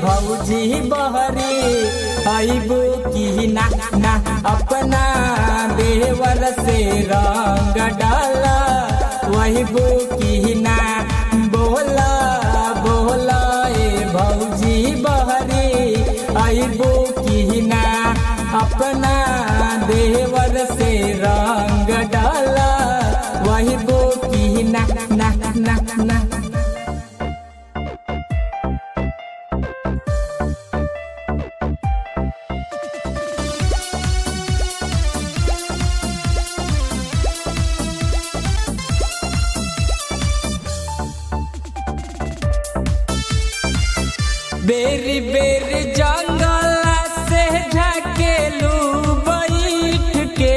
भौजी बहरी अबू की ना ना अपना देवर से रंग डाला वही बो की ना बोला बोला ए भौजी बहरी अबू की ना अपना देवर से रंग डाला वही बो की ना ना ना ना बेरी बेरी जंगल से ढकेलू बैठ के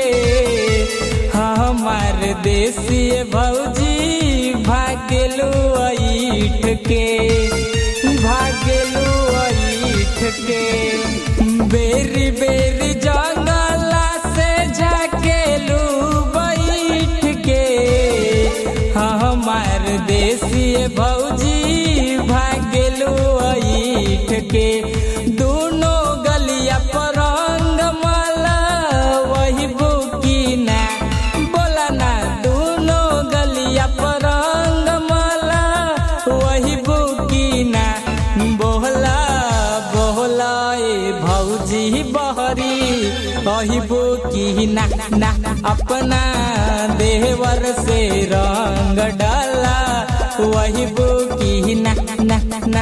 हमार देसी भौजी भागेलू ऐठ के भागेलू ऐठ के बेरी बेरी जंगल से झकेलू बैठ के हमार देसी भौजी भागेलू ऐठ के दोनों गलिया पर रंग माला वही बुकी ना बोला ना दोनों गलिया पर रंग माला वही बुकी ना बोला बोला ए भौजी बहरी वही बुकी ना ना अपना देवर से रंग डाला वही बुकी ना ना ना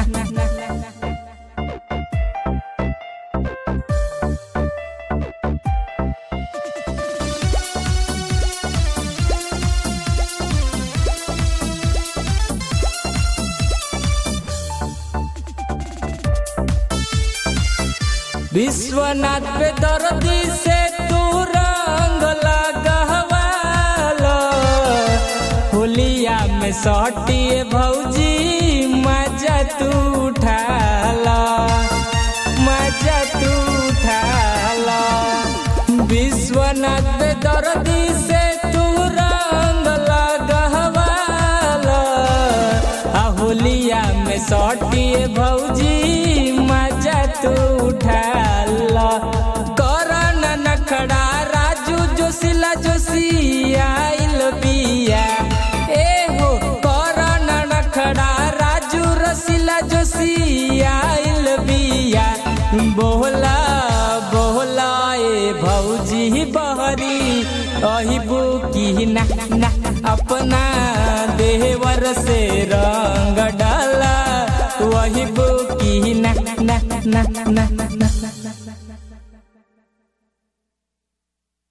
विश्वनाथ पे दर्दी से तू रंग लगवाला होलिया में सटिए भौजी मजा तू उठाला मजा तू उठाला विश्वनाथ पे दर्दी से तू रंग लगवाला आ होलिया में सटिए भौजी मजा तू उठाला करन नखड़ा राजू जोशिला जोशी आइल बिया ए हो करन नखड़ा राजू रसीला जोशी आइल बिया बोला बोला ए भौजी बहरी अही बुकी ना ना अपना देवर से रंग डाला वही बुकी ना ना ना ना ना